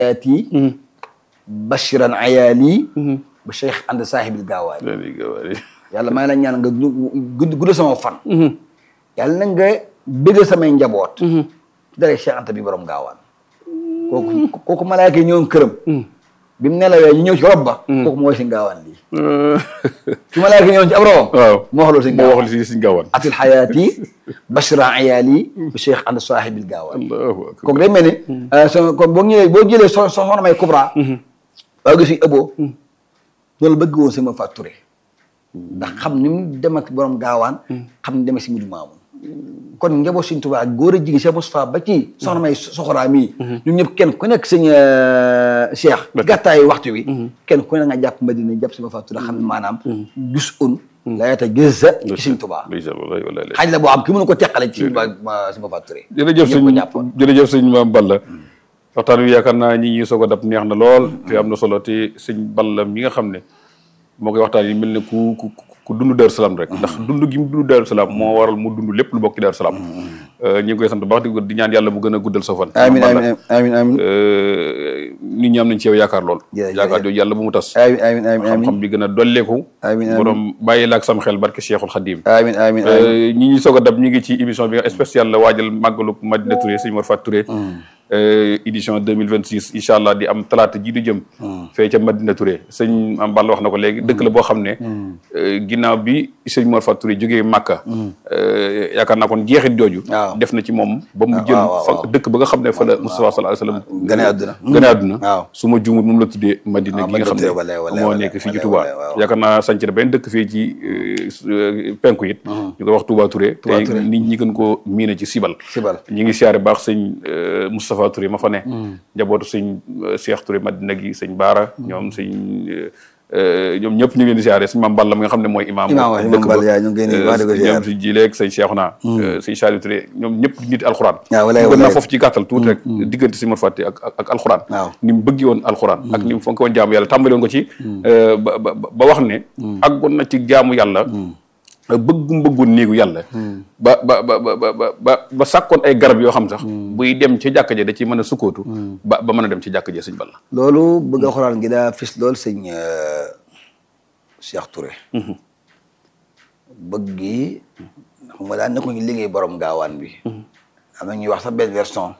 ati bashiran ayaali ba cheikh ànd saahibil gaawaani léegi gawaari yàlla maa ngi la ñaan nga gudd gudd sama fan yàlla na nga bëgg samay njaboot ci dara cheikh anta bi borom gaawaan kooku kooku malaaka yi ñëwoon këram bi mu nelawee ñu ñëw ci rob ba kooku moo si gaawaan lii su malaaka yi ñëwoon ci ab robam waaw moo wax loolu si moo gaawaan wax li si gaawaan atil xayaati bashira ayaali bi cheikh ànd saahibil gaawaan allahu akbar kooku day mel ni so kon boo ñëwee boo jëlee so so soxna may Kubra waa gi si ëbboo loolu bëgg woon si ma facturé ndax xam ni mu dem ak borom gaawaan xam ni dem ak si mudu maamun kon njaboot Sëñ Tuubaa ak góor a jigi Cheikh Moustapha ba ci soxna may soxoraa mii ñun ñëpp kenn ku nekk sëñ Cheikh gàttaayu waxtu wi kenn ku ne nga jàpp Madina jàpp si ma facturé xam ne maanaam gis un la yata gës sa ci Sëñ Tuubaa ndeysaan wallahi wallahi xaaj la boo xam ki mënu ko teqale ci si ma facturé jërëjëf ñëpp sëñ ko jàppoon jërëjëf sëñ Maam Balla waxtaan wi yaakaar naa ñi ñuy soog a dab neex na lool te am na solo te sëñ Balla mi nga xam ne moo koy waxtaan yi mel ne ku ku ku dund Daaru Salaam rek ndax dund gi mu dund Daaru Salaam moo waral mu dund lépp lu bokk ci Daaru Salaam ñi ngi koy sant baax di di ñaan yàlla mu gën a guddal sa fan amiin Maam Balla. amiin amiin amiin nit ñi am nañ ci yow yaakaar lool Jërëjëf. yaakaar jooju yàlla bu mu tas amiin amiin amiin xam-xam bi gën a dolleeku Amiin, amiin. borom bàyyi la ak sam xel barke Cheikhul Khadim amiin amiin amiin ñi ñuy soog a dab ñu ngi ci émission bi nga spécial la waajal màggalu Madina Touré sëñ Mor Fat Touré euh, édition 2026 incha allah di am talaata ji di jëm fee ca Madina Touré sëñ am Balla wax na ko léegi dëkk la boo xam ne euh, ginnaaw bi sëñ Mor Fat Touré jógee Màkka euh, yaakaar naa kon jeexit jooju Waaw. def na ci moom ba mu waaw, jël waaw, fa waaw. dëkk ba nga xam ne fa la Moustapha sallallahu alayhi wa sallam gane àdduna. gane àdduna waaw. su ma juumut moom la tuddee Madina waaw, gi nga xam ne Madina Touré, wallaay, moo wallaay, nekk fii ci wallaay, Touba wallaay, waaw. yaakaar naa sanc na benn dëkk fii ci euh, su- euh, penku it ñu koy wax Touba Touré Touba te Touré. nit ñi gën koo miine ci Sibal Sibal. ñi ngi siyaare baax sëñ euh, Moustapha Touré ma fa ne njabootu sëñ euh, Cheikh Touré Madina gi sëñ Baara ñoom sëñ euh, ñoom ñëpp ñu ngi leen di siyaare sëñ Mame Balla mi nga xam ne mooy imaam Imaam waaw, dëkk Mame ba. Balla, yaa, ñu ngi koy nuyu, wax dëgg Euh, siyaare. ñoom sëñ Jileeg sëñ Cheikhouna sëñ Saliou Touré ñoom ñëpp nit alxuraan waaw, walaay, bëggoon naa walaay. foofu ci gàttal tuuti rek diggante si Mor Fàtte ak ak ak alxuraan Waaw. ni mu bëggi woon alxuraan ak ni mu fonke woon jaamu yàlla tàmbali woon ko ci ba ba ba wax ne àggoon na ci jaamu yàlla bëggum bëggoon néegu yàlla ba ba ba ba ba ba ba sàkkoon ay garab yoo xam sax buy dem ci jàkka ja da ci mën a sukkootu ba ba mën a dem ci jàkka ja sëñ Balla loolu bëgg a xoraan gi daa fis lool sëñ Cheikh Touré bëgg gi xam nga daan nekkuñu liggéey borom gaawaan bi am na ñuy wax sax benn version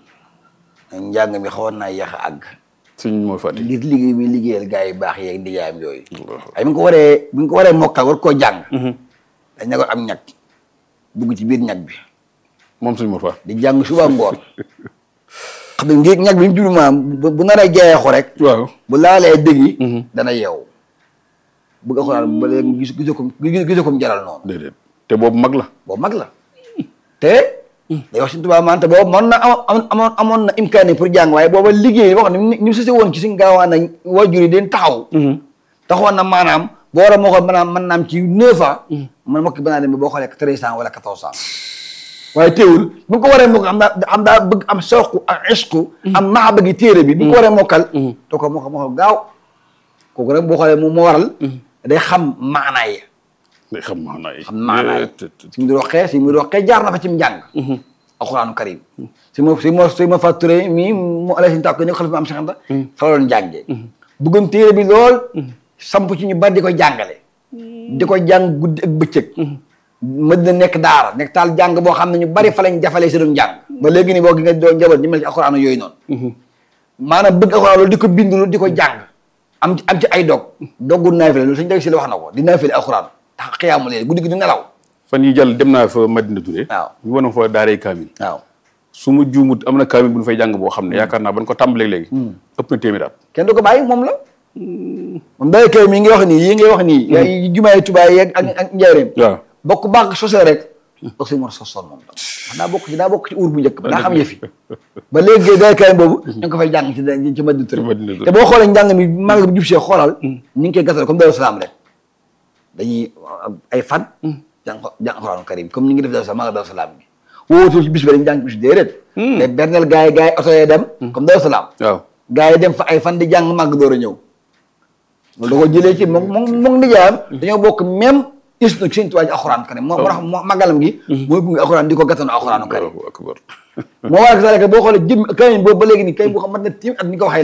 njàng mi xawoon naa yéex a àgg sëñ Mor Fàtte ngir liggéey mi liggéeyal gars yi baax yeeg ndijaayam yooyu ay bi nga ko waree bi nga ko waree mokkal war koo jàng dañ ne ko am ñag dugg ci biir ñag bi moom sëñ Mor Fàtte di jàng suba ngoon xam ne ngir ñag bi mu jublu maanaam bu bu naree jeexu rek waaw bu laalee dëgg yi dana yeewu bëgg a xuraan ba léegi gis gisoo ko gisoo ko mu jaral noonu déedéet te boobu mag la boobu mag la te day wax suñu tubaab man te boobu mën na am amoon amoon na imkaani pour jàng waaye booba liggéey wax ni ni mu sëse woon ci suñu gaawaan na waajur yi den taxaw taxawoon na maanaam boo war a moo ko maanaam mën naam ci neuf ans man mokki banaa dem boo xoolee treize ans wala quatorze ans waaye teewul bu nga ko waree mokkal am daa am daa bëgg am sooku ak isku am maxa bëggi téere bi bu nga ko waree mokkal doo ko mokkal mokkal gaaw kooku rek boo xoolee moom moo waral day xam maanaa yi day xam maanaa yi xam maanaa yi te- te- si mu di roqee si mu di roqee jaar na fa ci njàng alxuraanu karim si ma si ma si ma facturé mii mu ala si tàkk ne ko xalifa am saxanta fa la doon jàngee bëggoon téere bi lool samp ci ñu bari di ko jàngale di ko jàng guddi ak bëccëg ma dina nekk daara nekk taal jàng boo xam ne ñu bari fa lañ jafalee si doon jàng ba léegi ni boo gi nga doon njaboot ñu mel ci alxuraanu yooyu noonu maanaam bëgg alxuraan loolu di ko bind lu di ko jàng am ci am ci ay dog doggu naafile loolu suñu deg si la wax na ko di naafile alxuraan tax xiyaamu leen guddi gi du nelaw fan yi jàll dem naa fa Madina Touré waaw ñu wane fa daaray kaamil waaw su ma juumut am na kaamil bu ñu fay jàng boo xam ne yaakaar naa ban ko tàmbalee léegi ëpp na téeméer at kenn du ko bàyyi moom la moom day kay mi ngi wax nii yi ngay wax nii yaa jumaay tubaay yeeg ak ak njaareem waaw bokk bànq sosé rek dox si mor sosoon moom la daa bokk ci daa bokk ci uur bu njëkk ba daa xam yëfi ba léegi day kay boobu ñu ngi ko fay jàng ci ci Madina Touré Madina Touré. te boo xoolee njàng mi maa ngi jub see xoolal ñu ngi koy gasal comme Daaru Salaam rek dañuy ay fan jàng jàng Alxuraanu Karim comme ni ngi def Daaru Salaam maa ngi Daaru Salaam bi wóotul ci bis ba dañu jàng bis déedéet mais berneel gars yi gars yi oto yee dem comme Daaru Salaam waaw gars yi dem fa ay fan di jàng màgg door a ñëw loolu da ko jëlee ci moom moom moom nijaayam dañoo bokk même isnu seen tuwaay ci alxuraan karim moo moo tax moo màggalam gi mooy bu ngi alxuraan di ko gàttanu alxuraanu karim Allahu akbar moo waral que boo xoolee jëm kaamil boobu ba léegi nii kay boo xam mat na tiim at ni ko waxee